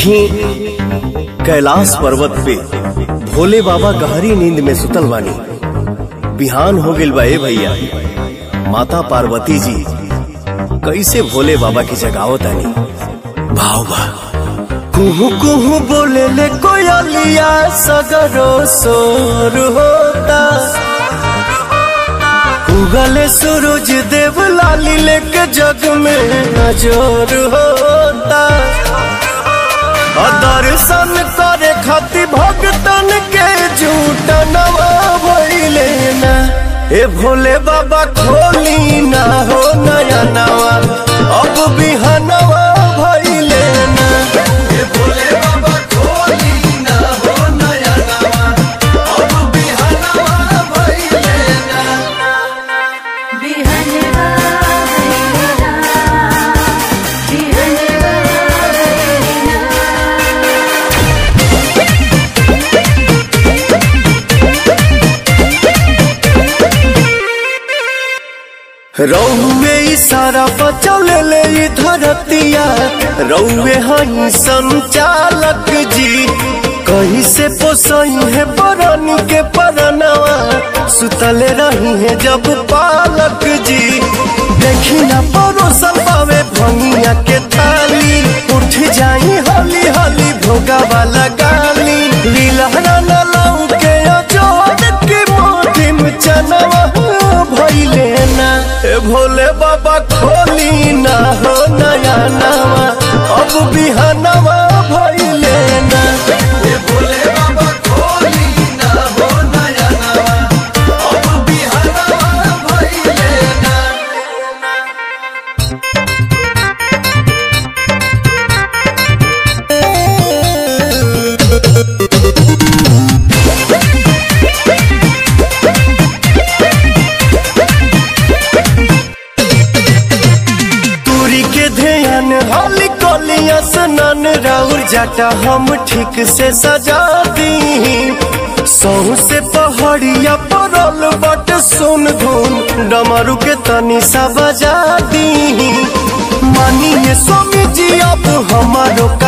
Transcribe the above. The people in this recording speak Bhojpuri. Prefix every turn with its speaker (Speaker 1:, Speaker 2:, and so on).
Speaker 1: देखी कैलाश पर्वत पे भोले बाबा गहरी नींद में सुतल बानी बिहान हो गइल बा ए भैया माता पार्वती जी कैसे भोले बाबा की जगावतानी भाव बा कुहू कुहू बोले ले कोयलिया सगरो सोर होता उगले सूरज देव लाली लेके जग में नजर होता और दर्शन करे खातिर भक्तन के झूठ नवा भइले ना ए भोले बाबा खोली ना हो नया नवा अब बिहनवा भइले ना ए भोले बाबा खोली ना हो नया नवा अब बिहनवा भइले ना
Speaker 2: बिहनवा भैलेना बिहनवा भैलेना
Speaker 1: रौवे इशारा बचौले ले ई धरतिया रौवे हई संचालक जी कहीं से पोसई है बरनी के परनवा सुतले रही है जब पालक जी देखी ना परोसल पावे भंगिया के थाली उठ जाई हली हली भोगा वाला गाली लीलहरा न लाऊ के अजोड़ के मोटी में चनवा भइले ना ए भोले बाबा खोली ना हो नया नवा अब बिहनवा भइले ना ए भोले बाबा खोली ना हो नया नवा अब बिहनवा भइले ना दूरी के ध्यान हाली कोलिया सनन राउर जाटा हम ठीक से सजा दी सौ से पहाड़िया परल बट सुन धुन डमरू के तनी सा बजा दी मानिए स्वामी जी अब हमारो